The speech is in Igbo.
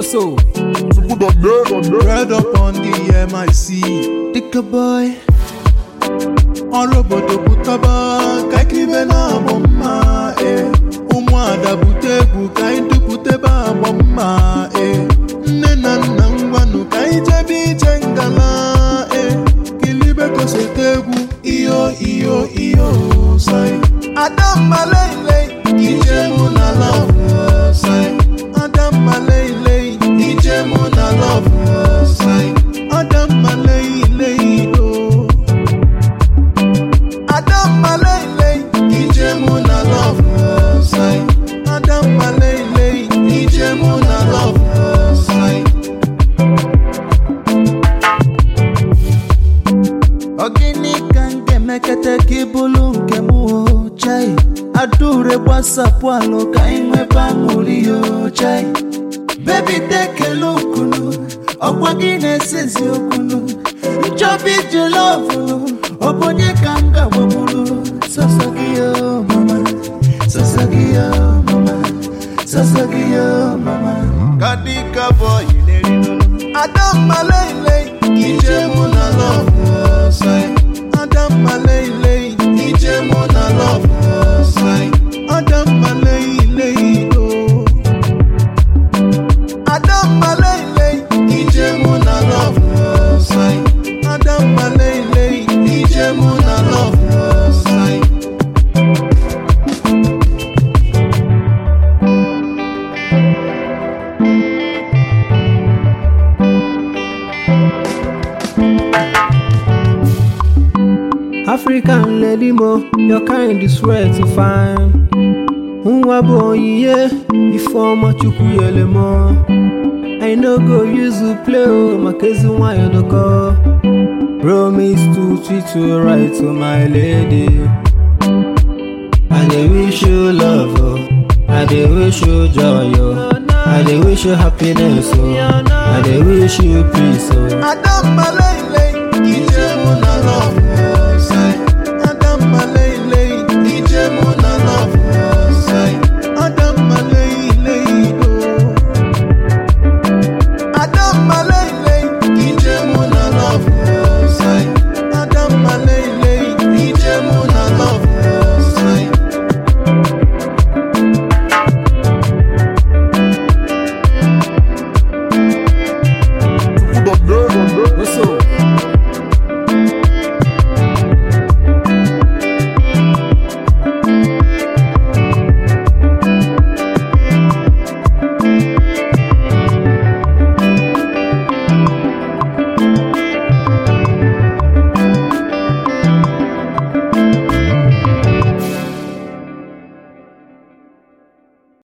so. Red up on the MIC. Dicka boy. Ọrụ obodo pụtaba ka ikiribe na-agbọ mma e ụmụada bute egwu ka anyị dupụtebe agbọ mma e nne na nna ngwanụ ka anyị jebe ije ngala e kilibe kosete egwu iyo iyo iyo sai adamma leile ije mụ na love sai adamma leile ije mụ na love sai adamma leile do Adamma leile ije mụ na love sai Adamma leile ije mụ na love sai Ogini ka m ga-emekete ka ị bụrụ nke m o chai Adaure gbasapụ alụ ka anyị nwebe aṅụrị o chai Baby tekele okunu ọkwa gị na-esezi okunu Nchọba ije lọvụlụ ọ bụ onye ka m ga-agbagburu Sọsọ gị yo mama Sọsọ gị yo mama Sọsọ gị yo mama Kadika boy Adamma leile ije mụ na love sai Adamma leile ije mụ na love sai Adamma leile do Adamma leile ije mụ na love sai Adamma leile ije mụ na love sai African lady mo, your kind is rare to find. Nwa bụ onyinye ifeọma chukwu nyere m I no go use you play o maka ezi nwanyị dọkọ Promise to treat you right to my lady I dey wish you love oh. I dey wish you joy oh. I dey wish you happiness oh. I dey wish you peace oh. Adamma leile